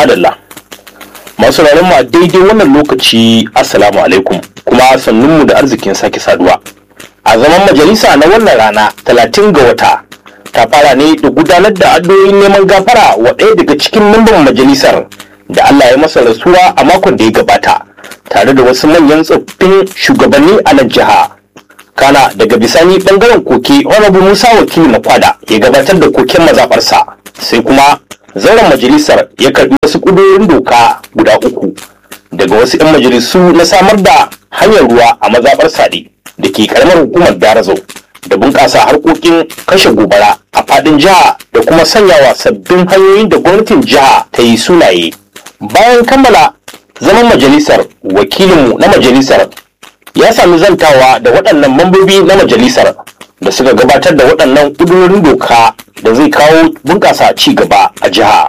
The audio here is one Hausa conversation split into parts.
madalla masu mu a daidai wannan lokaci assalamu alaikum kuma sannunmu da arzikin sake saduwa a zaman majalisa na wannan rana 30 ga wata ta fara ne da gudanar da addu'o'in neman gafara wa ɗaya daga cikin mamban majalisar da Allah ya masa rasuwa a makon da ya gabata tare da wasu manyan tsoffin shugabanni a nan jiha kana daga bisani bangaren koke honorable musa wakili na kwada ya gabatar da koken mazaɓarsa sai kuma zauren majalisar ya karbi wasu ƙudurorin doka guda uku daga wasu 'yan majalisu na samar da hanyar ruwa a mazaɓar sade da ke karamar hukumar darazau da bunƙasa harkokin kashe gobara a faɗin jiha da kuma sanyawa sabbin hanyoyin da gwamnatin jiha ta yi sunaye bayan kammala zaman majalisar wakilinmu na majalisar ya sami zantawa da waɗannan mambobi na majalisar da suka gabatar da waɗannan ƙudurorin doka da zai kawo bunƙasa ci gaba a jiha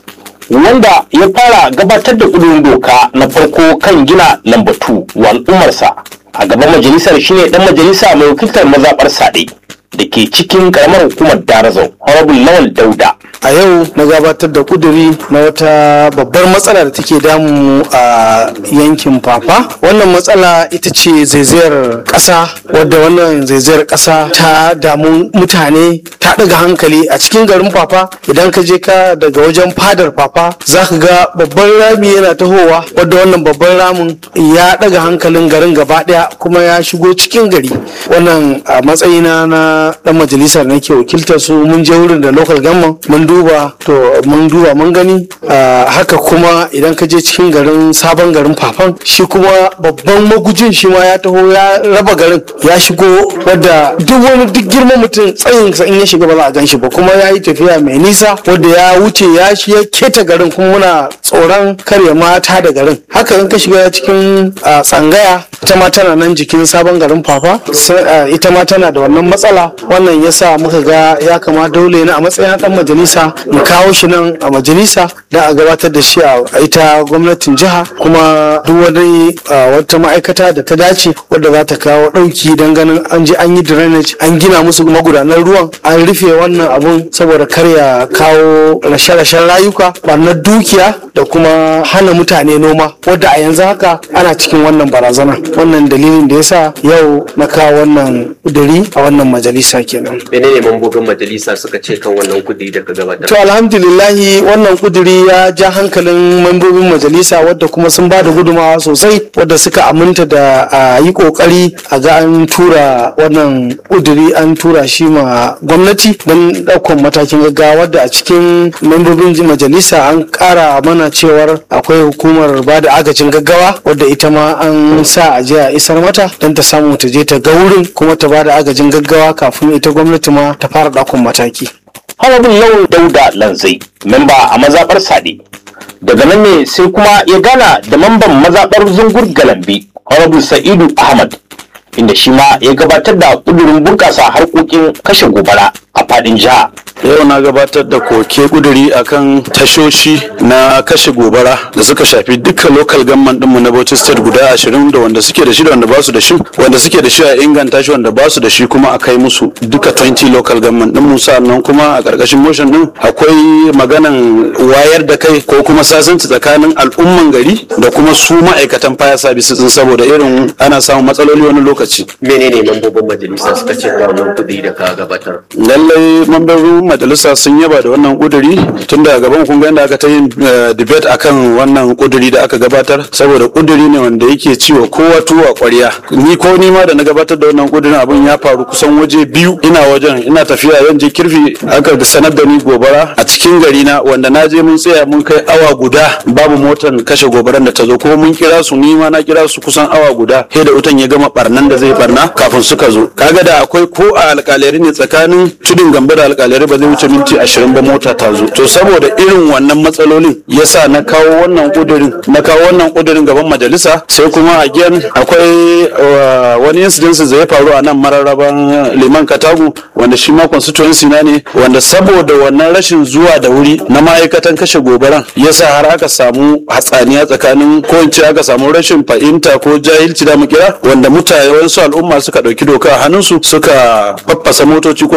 wanda ya fara gabatar da ƙudurin doka na farko kan gina lambatu wa al'ummarsa a gaban majalisar shine ɗan majalisa mai wakiltar mazaɓar sade da ke cikin ƙaramar hukumar darazau horrible lawal dauda a yau na gabatar da kuduri na wata babbar matsala da take damu a yankin fafa wannan matsala ita ce zaizayar ƙasa wadda wannan zaizayar ƙasa ta damu mutane ta ɗaga hankali a cikin garin fafa idan ka je ka daga wajen fadar fafa za ka ga babban rami yana tahowa wadda wannan babban ramin ya ɗaga hankalin garin gaba ɗaya kuma ya shigo cikin gari wannan a matsayina na ɗan majalisar nake wakiltar su mun je wurin da local government mun duba to mun duba mun gani haka kuma idan ka je cikin garin sabon garin fafan shi kuma babban magujin shi ma ya taho ya raba garin ya shigo wadda duk wani duk girman mutum tsayin sa in ya shiga ba za a gan shi ba kuma ya yi tafiya mai nisa wadda ya wuce ya shi ya keta garin kuma muna tsoron karya mata da garin haka in ka shiga cikin tsangaya ita ma tana nan jikin sabon garin fafa ita ma tana da wannan matsala wannan yasa muka ga ya kama dole na a matsayin dan majalisa mu kawo shi nan a majalisa da a gabatar da shi a ita gwamnatin jiha kuma duk wani wata ma'aikata da ta dace wadda za ta kawo ɗauki don ganin an je an yi drainage an gina musu magudanar ruwan an rufe wannan abun saboda kar ya kawo rashe-rashen rayuka ɓarnar dukiya da kuma hana mutane noma wadda a yanzu haka ana cikin wannan barazana wannan dalilin da yasa yau na kawo wannan kuduri a wannan majalisa kenan menene mambobin majalisa suka ce kan wannan kudi da ka gabatar to alhamdulillahi wannan kuduri ya ja hankalin mambobin majalisa wadda kuma sun ba da gudumawa sosai wadda suka aminta da a yi kokari a ga an tura wannan kuduri an tura shi ma gwamnati don ɗaukan matakin gaggawa wadda a cikin mambobin majalisa an ƙara mana cewar akwai hukumar ba da agajin gaggawa wadda ita ma an sa a je a isar mata don ta samu ta je ta ga wurin kuma ta ba da agajin gaggawa kafin ita gwamnati ma ta fara ɗaukan mataki. Harabin Lawan Dauda Lanzai, memba a mazaɓar Sade. Daga nan ne sai kuma ya gana da mamban mazaɓar Zungur Galambi, Harabin Sa'idu Ahmad, inda shi ma ya gabatar da ƙudurin bunƙasa harkokin kashe gobara a faɗin jiha. yau na gabatar da koke kuduri akan tashoshi na kashe gobara da suka shafi dukkan local government dinmu na Bauchi state guda ashirin da wanda suke da shi da wanda ba su da shi wanda suke da shi a inganta shi wanda ba su da shi kuma a kai musu duka 20 local government dinmu sannan kuma a karkashin motion din akwai maganan wayar da kai ko kuma sasanci tsakanin al'umman gari da kuma su ma'aikatan fire services din saboda irin ana samun matsaloli wani lokaci menene mambobin majalisa suka ce kan wannan kudi da ka gabatar lallai mambobin majalisa sun yaba da wannan kuduri tun da gaban kun ga aka ta yin debate akan wannan kuduri da aka gabatar saboda kuduri ne wanda yake ciwo kowa tuwa kwarya ni ko ni ma da na gabatar da wannan kudurin abin ya faru kusan waje biyu ina wajen ina tafiya zan je kirfi aka sanar da ni gobara a cikin gari na wanda na je mun tsaya mun kai awa guda babu motar kashe gobaran da ta zo ko mun kira su ni ma na kira su kusan awa guda sai da wutan ya gama barnan da zai barna kafin suka zo kaga da akwai ko a alkalari ne tsakanin tudun gamba da alkalari ba zai wuce minti ashirin ba mota ta zo to saboda irin wannan matsalolin yasa na kawo wannan kudirin na kawo wannan kudirin gaban majalisa sai kuma again akwai wani incident da ya faru a nan mararraban liman katagu wanda shi ma constituency na ne wanda saboda wannan rashin zuwa da wuri na ma'aikatan kashe gobaran yasa har aka samu hatsaniya tsakanin ko in ce aka samu rashin fahimta ko jahilci da mu kira wanda mutane wasu al'umma suka ɗauki doka a hannunsu suka faffasa motoci ko suka ji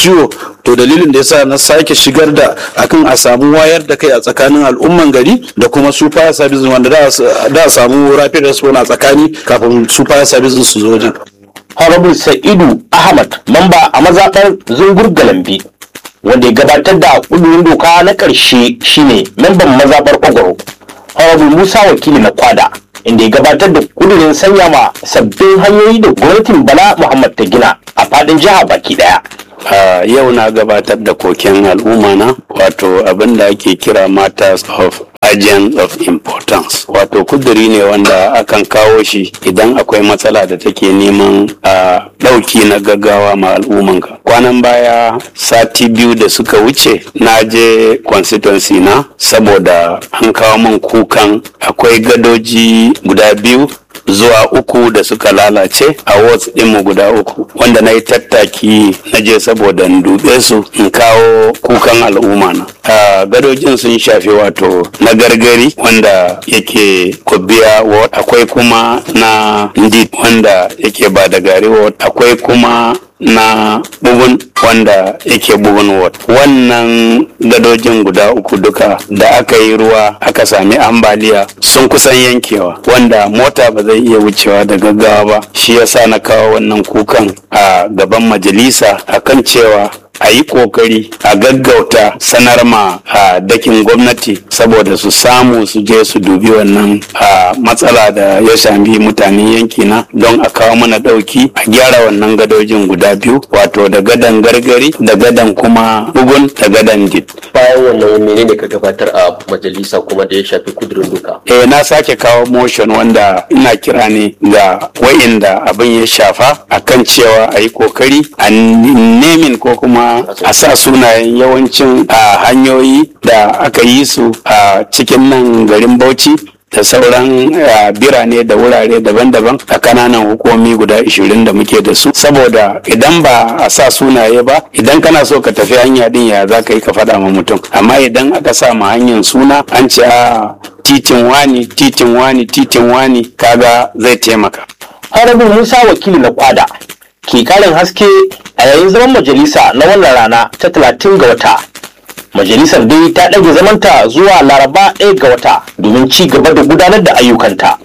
ciwo to dalilin da yasa na sake shigar da akan a samu wayar da kai a tsakanin al'umman gari da kuma su fire service wanda da a samu rapid response a tsakani kafin su fire service su zo wajen Honorable Sa'idu Ahmad mamba a mazaɓar Zungur Galambi wanda ya gabatar da ƙudurin doka na ƙarshe shine memban mazaɓar Ogoro. Honorable Musa wakili na kwada inda ya gabatar da ƙudurin sanya ma sabbin hanyoyi da gwamnatin Bala Muhammad ta gina a faɗin jiha baki ɗaya. a yau na gabatar da koken al'umma na wato abin da ake kira matters of agent of importance wato kuduri ne wanda akan kawo shi idan akwai matsala da take neman a ɗauki na gaggawa ma al'ummanka kwanan baya sati biyu da suka wuce na je constituency na saboda an kawo min kukan akwai gadoji guda biyu zuwa uku da suka lalace a wards ɗinmu guda uku wanda na yi tattaki na je saboda in dube su in kawo kukan al'umma na a gadojin sun shafi wato na gargari wanda yake kubiya ward akwai kuma na ndid wanda yake ba da gari ward akwai kuma na bugun wanda yake bugun ward wannan gadojin guda uku duka da aka yi ruwa aka sami ambaliya sun kusan yankewa wanda mota ba zai iya wucewa da gaggawa ba shi yasa na kawo wannan kukan a gaban majalisa akan cewa a yi kokari a gaggauta sanar ma a dakin gwamnati saboda su samu su je su dubi wannan a matsala da ya sami mutanen yankina don a kawo mana dauki a gyara wannan gadojin guda biyu wato da gadan gargari da gadan kuma bugun da gadan dit bayan wannan menene ka gabatar a majalisa kuma da ya shafi kudurin doka eh na sake kawo motion wanda ina kira ne ga wa'inda abin ya shafa akan cewa a yi kokari a nemin ko kuma a sa sunayen yawancin a hanyoyi da aka yi su a cikin nan garin bauchi da sauran ah, birane da wurare daban-daban a kananan hukumi guda 20 da muke da su saboda idan ba a sa sunaye ba idan kana so ka tafi hanya din ya za ka yi ka faɗa ma mutum amma idan aka sa ma hanyar suna an ce a titin wani titin wani titin wani kaga zai taimaka Honorable Musa wakili na kwada ke karin haske a yayin zaman majalisa na wannan rana ta 30 ga wata. Majalisar dai ta ɗage zamanta zuwa Laraba 1 ga wata domin ci gaba da gudanar da ayyukanta.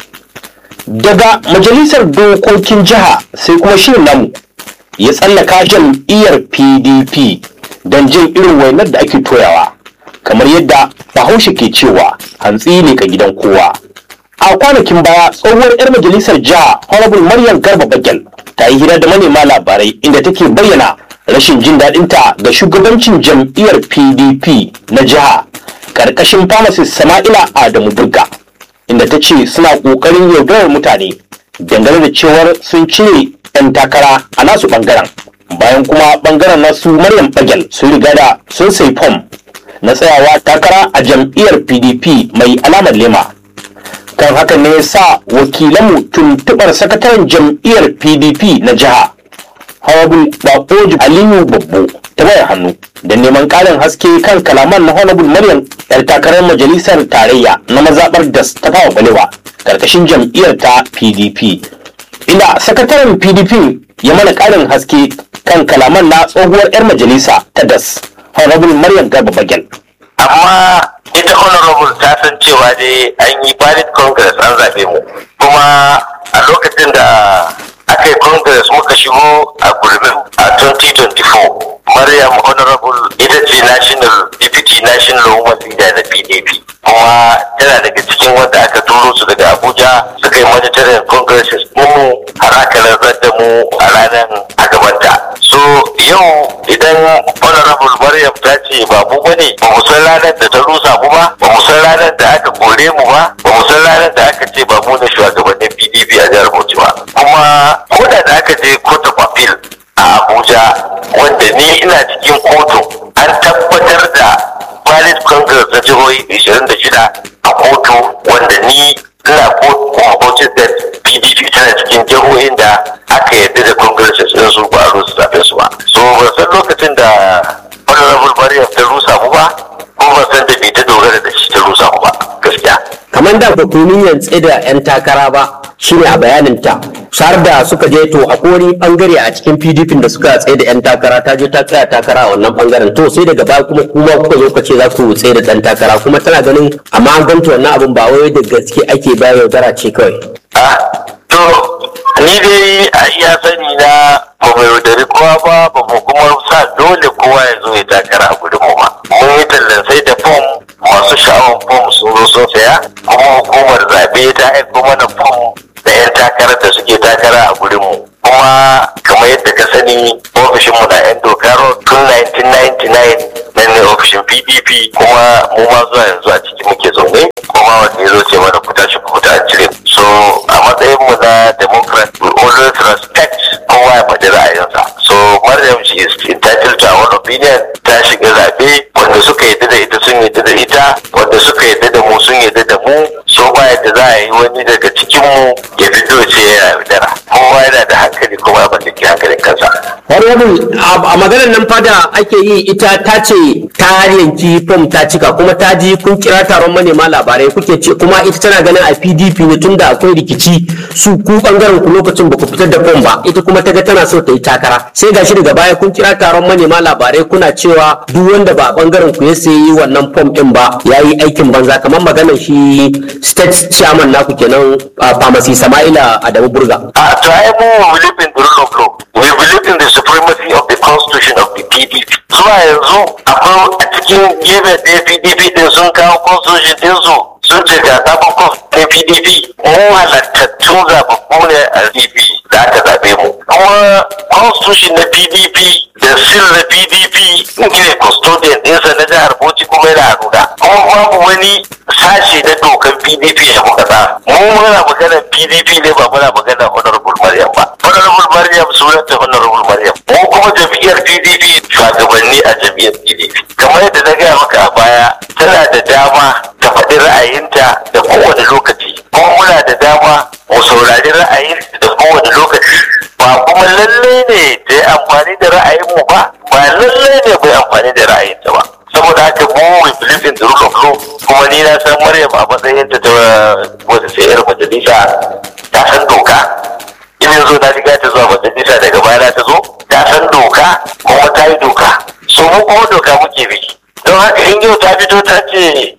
Daga majalisar dokokin jiha sai kuma shirin namu ya tsallaka jam'iyyar PDP don jin irin wainar da ake toyawa. Kamar yadda Bahaushe ke cewa hantsi ne ka gidan kowa. a kwanakin baya tsohuwar 'yar majalisar jiha honorable maryam garba bagel ta yi hira da manema labarai inda take bayyana rashin jin daɗinta ga shugabancin jam'iyyar pdp na jiha ƙarƙashin pharmacist sama'ila adamu burga inda ta ce suna ƙoƙarin yaudarar mutane dangane da cewar sun cire 'yan takara a nasu ɓangaren bayan kuma ɓangaren nasu maryam bagel sun riga da sun sai fom na tsayawa takara a jam'iyyar pdp mai alamar lema kan hakan ne ya sa wakilanmu tuntuɓar sakataren jam'iyyar pdp na jiha honorable bakoji aliyu babbo ta wayar hannu da neman ƙarin haske kan kalaman na honorable maryam yar takarar majalisar tarayya na mazaɓar das ta fawa balewa ƙarƙashin jam'iyyar ta pdp inda sakataren pdp ya mana ƙarin haske kan kalaman na tsohuwar 'yar majalisa ta das honorable maryam garba bagel amma ita honorable ta san cewa dai an yi valid congress an zaɓe mu kuma a lokacin da aka yi congress muka shigo a gurbin a 2024 maryam honorable ita ce national deputy national woman leader na pdp kuma tana daga cikin wanda aka turo su daga abuja suka yi monitoring congresses mu har aka rantsar da mu a ranar a gabanta so yau idan honorable maryam ta ce ba mu bane ba mu san ranar da ta rusa mu ba ba mu san ranar da aka kore mu ba ba mu san ranar da aka ce ba mu ne shugabannin pdp a jihar bauchi ba kuma ko da da aka je court of appeal a abuja wanda ni ina cikin kotu an tabbatar da valid congress na jihohi 26 a kotu wanda ni ina kotu kuma bauchi state pdp tana cikin jihohin da aka yarda da congresses din su ba a rusa zaɓen su ba so ban san lokacin da honorable maryam ta rusa mu ba ko ban san da bai ta dogara da shi ta rusa mu ba gaskiya kamar da ba ku niyyar tsaye da 'yan takara ba shine a bayaninta har da suka je to akwai wani bangare a cikin PDP da suka tsaye da yan takara ta je ta tsaya takara a wannan bangaren to sai daga baya kuma kuma kuka zo kuka ce za ku tsaye da dan takara kuma tana ganin amma an ganta wannan abun ba wai da gaske ake ba yaudara ce kawai Ah, to ni dai a iya sani na ba mu yaudari kowa ba ba mu kuma sa dole kowa ya zo ya takara a gudun mu ba mun yi tallan sai da fom masu sha'awar fom sun zo sun saya kuma hukumar zaɓe ta aiko mana fom da 'yan takarar da suke takara a gudun mu kuma kamar yadda ka sani ofishin mu na 'yan doka road tun 1999 nan ne ofishin pdp kuma mu ma zuwa yanzu a ciki muke zaune kuma wanda ya zo ce mana ku tashi ku fita an cire mu. so a matsayin mu na democrat we always respect kowa ya faɗi ra'ayinsa so maryam she is entitled to our opinion ta shiga zaɓe wanda suka yadda da ita sun yadda da ita wanda suka yadda da mu sun yadda da mu so ba yadda za a yi wani daga cikin mu ya fito ya ce ya yaudara kowa yana da hankali kuma ya mallaki hankalin kansa Honorable a maganar nan fada ake yi ita ta ce ta yanki fom ta cika kuma ta ji kun kira taron manema labarai kuke ce kuma ita tana ganin a PDP ne tunda akwai rikici su ku bangaren ku lokacin ba ku fitar da fom ba ita kuma ta ga tana so ta yi takara sai gashi daga baya kun kira taron manema labarai kuna cewa duk wanda ba bangaren ku ya sayi wannan fom din ba ya yi aikin banza kamar maganar shi state chairman naku kenan a pharmacy Sama'ila Adamu Burga. Uh, to I we believe in the rule of law. We believe in the supremacy of the constitution of the PDP. Zuwa yanzu akwai a cikin gefe ɗaya PDP din sun kawo constitution ɗinsu sun ce ga sabon constitution PDP. Mu halattattun zababbu ne a PDP da aka zaɓe mu. Kuma constitution na PDP da sil na PDP ne custodian ɗinsa na jihar Bauchi kuma yana Haruna. Kuma babu wani sashe na dokan PDP da muka sa. Mu muna maganar PDP ne ba muna maganar Honorable Maryam ba. Honorable Maryam sunanta Honorable Maryam. Mu kuma jam'iyyar PDP shugabanni a jam'iyyar PDP. Kamar yadda na gaya maka a baya tana da dama ta faɗi ra'ayinta da kowane lokaci. Kuma muna da dama mu saurari ra'ayin da kowane lokaci. Ba kuma lallai ne ta yi amfani da ra'ayinmu ba, ba lallai ne bai amfani da ra'ayinta ba. saboda haka mu we believe in the rule of law kuma ni na san Maryam a matsayin ta ta wata sai yar majalisa ta san doka in yanzu na riga ta zuwa majalisa daga baya ta zo ta san doka kuma ta yi doka so mu kuma doka muke bi don haka in yau ta fito ta ce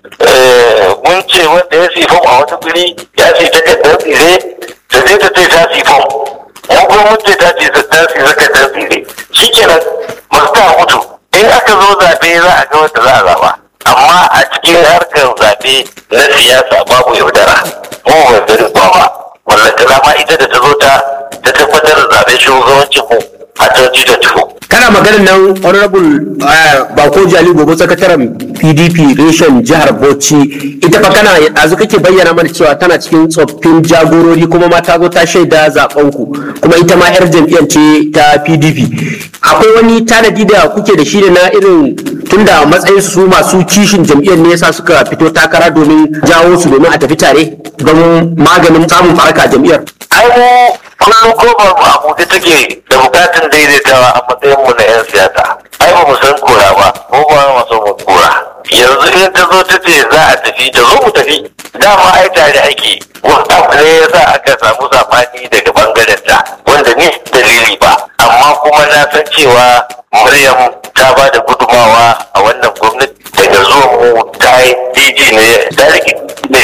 mun ce wanda ya sifon a wata guri ya ce takardar tsire ta je ta ce ta sifon mu kuma mun ce ta ce ta ce takardar tsire shikenan masu ta mutu in aka zo zaɓe za a ga wanda za a zaɓa amma a cikin harkar zaɓe na siyasa babu yaudara mu ba gari ba wannan ta ma ita da ta zo ta ta tabbatar da zaɓen shugabancin mu a 2024 kana maganin nan honorable bako jali gobe sakataren pdp reshen jihar bauchi ita fa kana yanzu kake bayyana mana cewa tana cikin tsoffin jagorori kuma ma ta zo ta shaida zaben ku kuma ita ma yar jam'iyyar ce ta pdp akwai wani tanadi da kuke da shi da na irin tunda matsayin su masu kishin jam'iyyar ne yasa suka fito takara domin jawo su domin a tafi tare don maganin samun faraka jam'iyyar ai mu kullum kofar mu a buɗe take da bukatun daidaitawa a matsayin mu na 'yan siyasa ai ba mu san kora ba ko ba mu so mu kora yanzu in ta zo ta ce za a tafi ta zo mu tafi dama ai tare ake wani abu ne ya sa aka samu sabani daga bangaren ta wanda ni dalili ba amma kuma na san cewa Maryam ta ba da gudumawa a wannan gwamnati daga zuwa mu ta yi DG ne ta rike da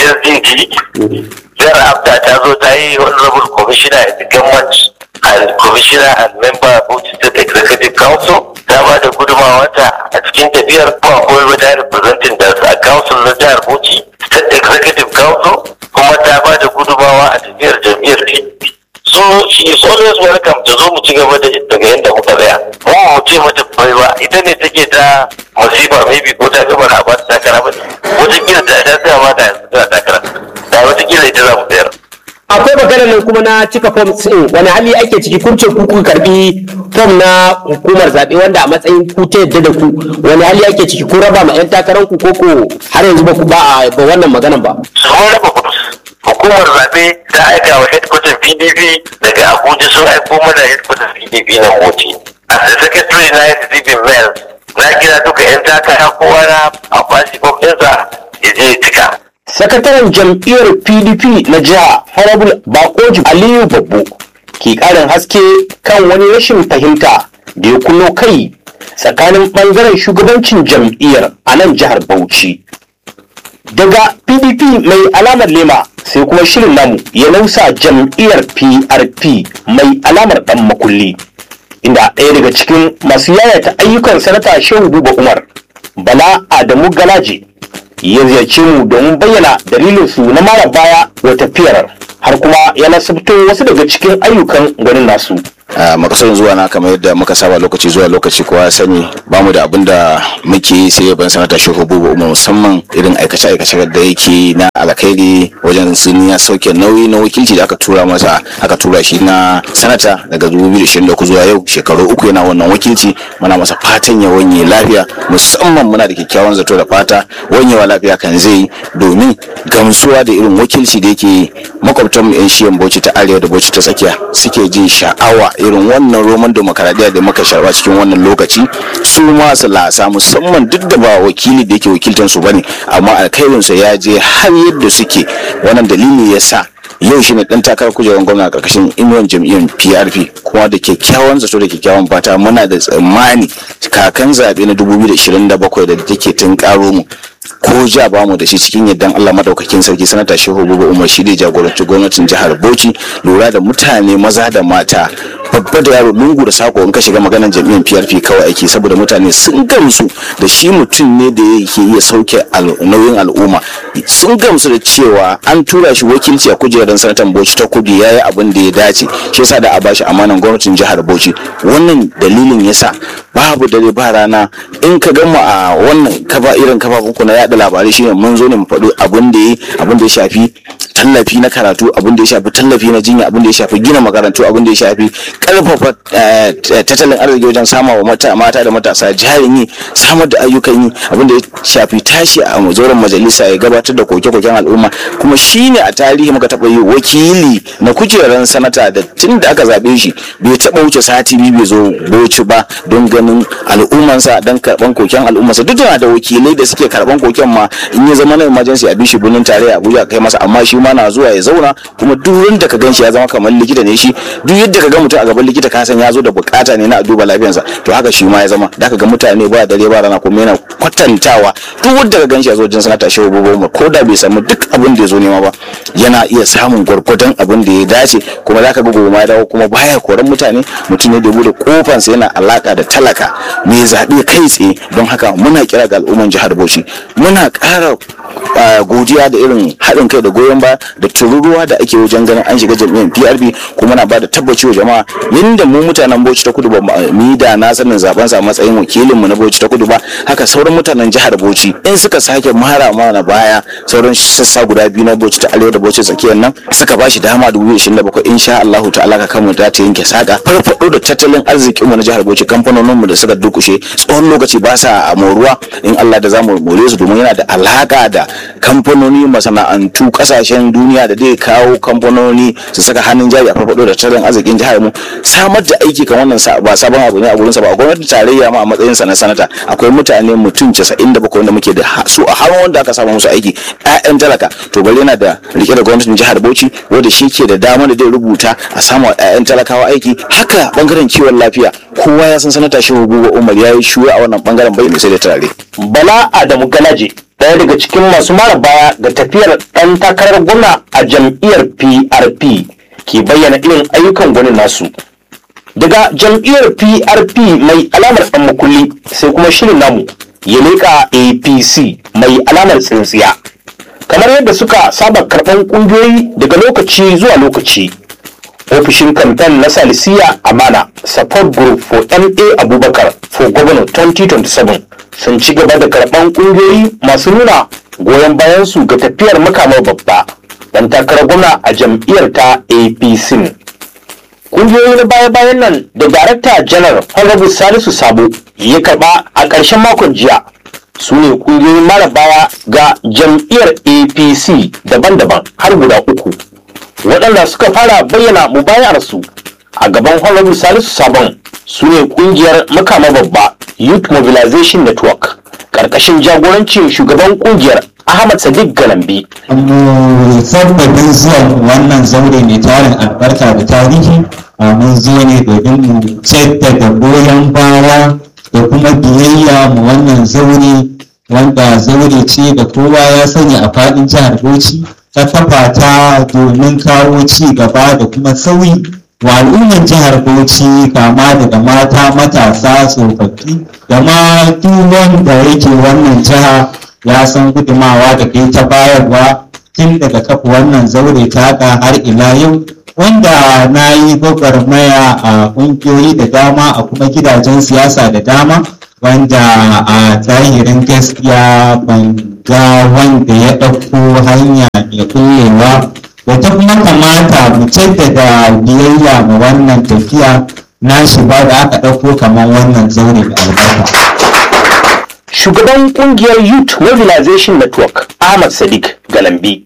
SDG Jihar Abda ta zo ta yi honorable commissioner in the government and commissioner and member of Bauchi State Executive Council ta ba da gudunmawarta a cikin tafiyar kuma akwai wata representing da a council na jihar Bauchi State Executive Council kuma ta ba da gudunmawa a tafiyar jam'iyyar PDP. So she is always welcome ta zo mu ci gaba da daga yadda muka tsaya. Mu mu ce mata bai ba ita ne take ta masifa maybe ko ta gaba na ba ta takara ba. Wata kila ta ta tsaya ma da yanzu ta takara. Da wata kila ita za mu tsayar. akwai maganar nan kuma na cika fom din wani hali ake ciki kun ce ku kuka karbi fom na hukumar zaɓe wanda a matsayin ku ta yadda da ku wani hali ake ciki kun raba ma 'yan takarar ku koko har yanzu ba ku ba a ba wannan maganan ba Sun raba kudus. Hukumar zaɓe ta aika wa headquarter PDP daga Abuja sun aiko mana headquarter PDP na Bauchi. As the secretary na receiving mail na kira duka 'yan takara kowa na a bashi fom ɗinsa ya je ya cika. sakataren jam'iyyar pdp na jiha honorable bakoji aliyu babbo ke ƙarin haske kan wani rashin fahimta da ya kunno kai tsakanin ɓangaren shugabancin jam'iyyar a nan jihar Bauchi. Daga PDP mai alamar lema sai kuma shirin namu ya nausa jam'iyyar PRP mai alamar ɗan makulli. Inda ɗaya daga cikin masu yayata ayyukan sanata Shehu Buba Umar, Bala Adamu Galaje, ya ziyarce mu domin bayyana dalilinsu na mara baya wa tafiyar har kuma ya nasabto wasu daga cikin ayyukan gwanin nasu. a makasar zuwa na kamar yadda muka saba lokaci zuwa lokaci kowa ya sani ba mu da abin da muke yi sai ban sanata shehu bubu umar musamman irin aikace aikace da yake na alkhairi wajen sun ya sauke nauyi na wakilci da aka tura masa aka tura shi na sanata daga 2023 zuwa yau shekaru uku yana wannan wakilci muna masa fatan ya wanye lafiya musamman muna da kyakkyawan zato da fata wanyewa lafiya kan zai domin gamsuwa da irin wakilci da yake makwabtan yan shiyan bauchi ta arewa da bauchi ta tsakiya suke jin sha'awa irin wannan roman demokaradiyya da muka sharba cikin wannan lokaci su ma su lasa musamman duk da ba wakili da yake wakiltar su bane amma alkhairinsa ya je har yadda suke wannan dalili ya sa yau shine dan takarar kujerar gwamna a karkashin inuwan jam'iyyar PRP kuma da kyakkyawan zato da kyakkyawan fata muna da tsammani kakan zaɓe na 2027 da take tun karo mu ko ja ba mu da shi cikin yardan Allah madaukakin sarki sanata Shehu Buba Umar shi da jagoranci gwamnatin jihar Bauchi lura da mutane maza da mata babba da yaro lungu da sako in ka shiga maganar jami'an PRP kawai ake saboda mutane sun gamsu da shi mutum ne da yake iya sauke nauyin al'umma sun gamsu da cewa an tura shi wakilci a kujerar sanatan Bauchi ta kudu yayi abin da ya dace shi yasa da a bashi amanan gwamnatin jihar Bauchi wannan dalilin yasa babu dare ba rana in ka gama a wannan kafa irin kafafun na yada labarai shine mun zo ne mu faɗo abin da ya abin da ya shafi tallafi na karatu abin da ya shafi tallafi na jinya abin da ya shafi gina makarantu abin da ya shafi karfafa tattalin arziki wajen sama wa mata da matasa jarin yi samar da ayyukan yi abin da ya shafi tashi a mazoran majalisa ya gabatar da koke-koken al'umma kuma shine a tarihi muka taɓa yi wakili na kujerar sanata da tun da aka zaɓe shi bai taɓa wuce sati biyu bai zo boci ba don ganin al'ummansa don karɓan koken al'ummansa duk da da wakilai da suke karɓan koken ma in ya zama na emergency a bishi birnin tarayya abuja kai masa amma shi ma na zuwa ya zauna kuma duk wanda ka ganshi ya zama kamar likita ne shi duk yadda ka ga mutum a gaban likita ka san ya zo da bukata ne na a duba lafiyarsa to haka shi ma ya zama da ka ga mutane ba dare ba rana kuma yana kwatantawa duk wanda ka ganshi ya zo wajen sanata shehu bobo ko da bai samu duk abin da ya zo nema ba yana iya samun gwargwadon abin da ya dace kuma za ka ga gobe ma ya dawo kuma baya koran mutane mutum ne da bude kofansa yana alaka da talaka mai zaɓe kai tsaye don haka muna kira ga al'umman jihar bauchi muna ƙara godiya da irin haɗin kai da goyon ba da tururuwa da ake wajen ganin an shiga jam'iyyar PRP kuma na ba da tabbaci wa jama'a yadda mu mutanen Bauchi ta Kudu ba mu da na sanin zaben sa matsayin wakilin mu na Bauchi ta Kudu ba haka sauran mutanen jihar Bauchi in suka sake mara mana baya sauran sassa guda biyu na Bauchi ta Arewa da Bauchi tsakiyar nan suka bashi dama 2027 insha Allahu ta'ala ka kanmu ta yanke saka farfado da tattalin arzikin mu na jihar Bauchi kamfanonin mu da suka dukushe tsawon lokaci ba sa a moruwa in Allah da zamu more su domin yana da alaka da kamfanoni masana'antu kasashen duniya da zai kawo kamfanoni su saka hannun jari a farfado da tattalin arzikin jihar mu samar da aiki kan wannan ba sabon abu ne a gurinsa ba a gwamnatin tarayya ma a matsayin sa na sanata akwai mutane mutum 97 wanda muke da su a har wanda aka samu musu aiki ƴaƴan talaka to bari yana da rike da gwamnatin jihar Bauchi wanda shi ke da dama da zai rubuta a samu ƴaƴan talakawa aiki haka bangaren kiwon lafiya kowa ya san sanata shehu gugu umar ya yi shuwa a wannan bangaren bai sai da turare Bala Adamu Galaje ɗaya daga cikin masu mara baya ga tafiyar ɗan takarar gwamna a jam'iyyar PRP ke bayyana irin ayyukan gwanin nasu. Daga jam'iyyar PRP mai alamar ɗan makulli sai kuma shirin namu ya leƙa APC mai alamar tsintsiya. Kamar yadda suka saba karɓan ƙungiyoyi daga lokaci zuwa lokaci. ofishin kamfen na salisiya amana support group for ma abubakar for governor 2027 sun ci gaba da karɓan ƙungiyoyi masu nuna goyon bayansu ga tafiyar makamar babba dan takarar gwamna a jam'iyyar ta apc ƙungiyoyi na baya-bayan nan da darakta janar honorable salisu sabo ya karɓa a ƙarshen makon jiya su ne ƙungiyoyin mara baya ga jam'iyyar apc daban-daban har guda uku waɗanda suka fara bayyana mubayarsu a gaban honorable salisu sabon su ne ƙungiyar makama babba youth mobilization network ƙarƙashin jagorancin shugaban ƙungiyar ahmad sadiq galambi sabbabin zuwan wannan zaure mai tarin albarka da tarihi a mun zo ne domin mu jaddada goyon baya da kuma biyayya mu wannan zaure wanda zaure ce da kowa ya sani a faɗin jihar bauchi ta kafa ta domin kawo ci gaba da kuma sauyi wa al'ummar jihar bauchi kama daga mata matasa tsofaffi da ma duk wanda yake wannan jiha ya san gudumawa da kai ta bayarwa tun daga kafa wannan zaure ta haka har ila yau wanda na yi gwagwarmaya a ƙungiyoyi da dama a kuma gidajen siyasa da dama wanda a zahirin gaskiya ban ga wanda ya ɗauko hanya mai kullewa da ta kuma kamata mu jaddada biyayya ma wannan tafiya na shi ba da aka ɗauko kamar wannan zaure da albarka. shugaban kungiyar youth mobilization network ahmad sadiq galambi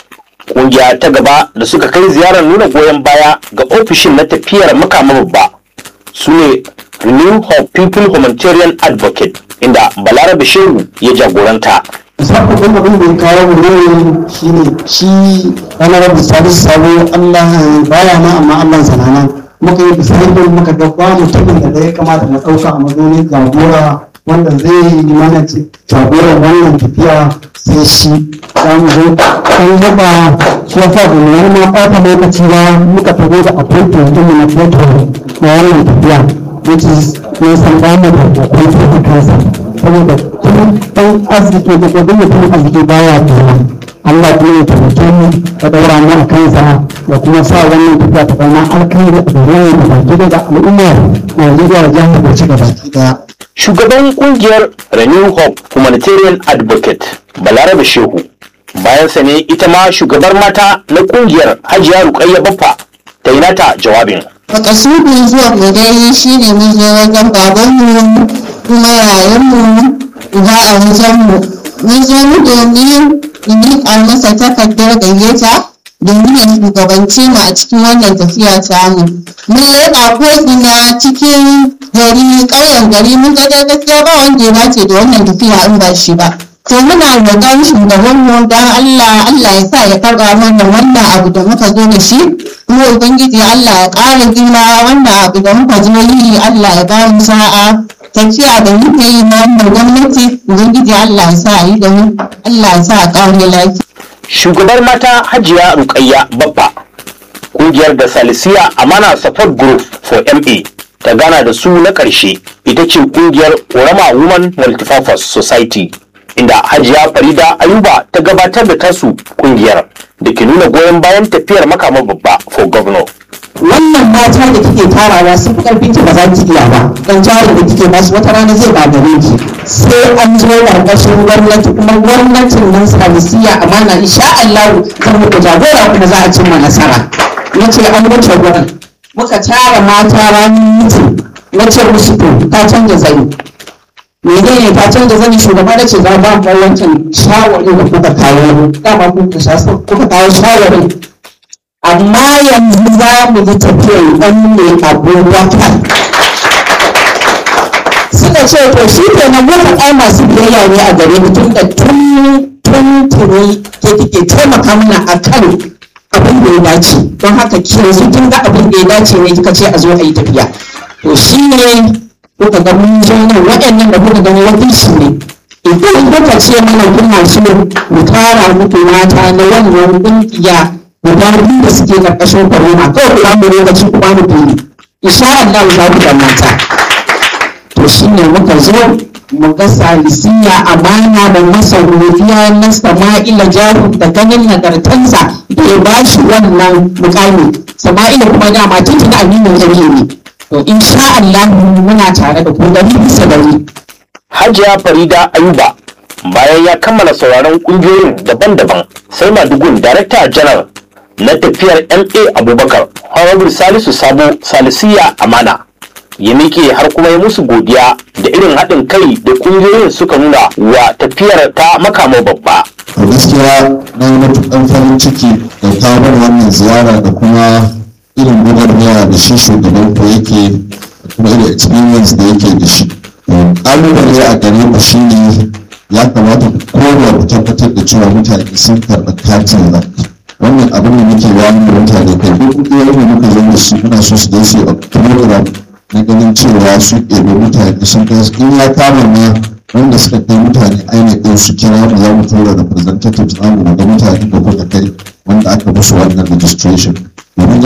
kungiya ta gaba da suka kai ziyarar nuna goyon baya ga ofishin na tafiyar makama babba su ne renew hope people humanitarian advocate inda balarabe shehu ya jagoranta sabon abin da ya kawo mu ne shi ne shi wani rabu salisu sabo allah baya na amma allah sanana muka yi bisani muka ga ba mutumin da ya kamata mu ɗauka a mazaunin jagora wanda zai yi mana jagoran wannan tafiya sai shi za mu zo an yaba shi ya sa mu wani ma ɓata lokaci ba muka tago da appointment din mu na foto na wannan tafiya which is ne san ba mu da appointment kansa saboda kuma ɗan arziki da gudun mutum arziki baya tuna Allah kuma ya taimake mu da daura mu a kansa da kuma sa wannan tafiya ta zama alkhairi a gare mu da baki da al'ummar Najeriya da jihar Bauchi da baki daya. shugaban kungiyar renew hope humanitarian advocate balarabe shehu bayan sa ne ita ma shugabar mata na kungiyar hajiya rukayya baffa ta yi nata jawabin makasudin zuwa mu dai shi ne mun zo wajen babanmu kuma yayanmu uba a wajenmu mun zo mu domin in miƙa masa takardar gayyata domin ya shugabanci mu a cikin wannan tafiya tamu mun leƙa ko'ina cikin gari ƙauyen gari mun ga dai gaskiya ba wanda ya dace da wannan tafiya in ba shi ba to muna roƙon shugabanmu don Allah Allah ya sa ya karɓa mana wannan abu da muka zo da shi kuma ubangiji Allah ya ƙara girma wannan abu da muka zo yi Allah ya ba mu sa'a tafiya da muke yi na wannan gwamnati ubangiji Allah ya sa a yi da mu Allah ya sa a ƙare lafiya shugabar mata hajiya rukayya baffa kungiyar da salisiya amana support group for ma ta gana da su na ƙarshe ita ce kungiyar orama women multipurpose society inda hajiya farida ayuba ta gabatar da tasu kungiyar da ke nuna goyon bayan tafiyar makama babba for governor wannan mata da kike tarawa sun fi karfin ki ba za ki iya ba dan jari da kike basu wata rana zai ba gare ki sai an zo karkashin gwamnati kuma gwamnatin nan salisiya amana insha Allah kan muku jagora kuma za a cimma nasara nace an wuce gurin muka tara mata ranar mutum na ce musu to ta canza zani menene ta canza zani shugaba da ce za ba mu wancan shawarin da kuka kawo dama kuka kuka kawo shawarin amma yanzu za mu yi tafiyar ɗan ne abubakar suka ce to shi ke nan muka ai masu biyayya ne a gare mu tun da tun tun tuni ke kike taimaka mana a kan abin da ya dace don haka ki yanzu kin ga abin da ya dace ne kika ce a zo a yi tafiya to shi ne kuka ga mun zo nan waɗannan da kuka gani wakilci ne idan kuka ce mana kuna so mu tara muku mata na wannan ƙungiya guda biyu da suke karkashin corona kawai ku bamu lokaci ku bamu fili insha Allah za ku da mata to shine muka zo mu ga salisiya amana da masa godiya na sama'ila jaru da ganin nagartansa da ya ba shi wannan mukami sama'ila kuma dama tuntuna aminin gari ne to insha Allah muna tare da ku dari bisa dari hajiya farida ayuba bayan ya kammala sauraron kungiyoyin daban-daban sai madugun darakta janar na tafiyar ma abubakar honorable salisu sabo salisiya amana ya miƙe har kuma ya musu godiya da irin haɗin kai da ƙungiyoyin suka nuna wa tafiyar ta makama babba a gaskiya na yi matuƙar farin ciki da kawo wannan ziyara da kuma irin gwagwarmaya da shi shugaban ku yake da kuma irin experience da yake da shi ƙalubale a gare ku shine ya kamata kowa ku tabbatar da cewa mutane sun karɓi katin zaɓe wannan abin da muke bayani da mutane kai duk iyayen da muka zo da su muna so su je su yi program na ganin cewa su ɗebe mutane sun kai in ya kama ma wanda suka kai mutane ainihin su kira mu za mu tura representatives namu ga mutane da kuka kai wanda aka musu wannan registration domin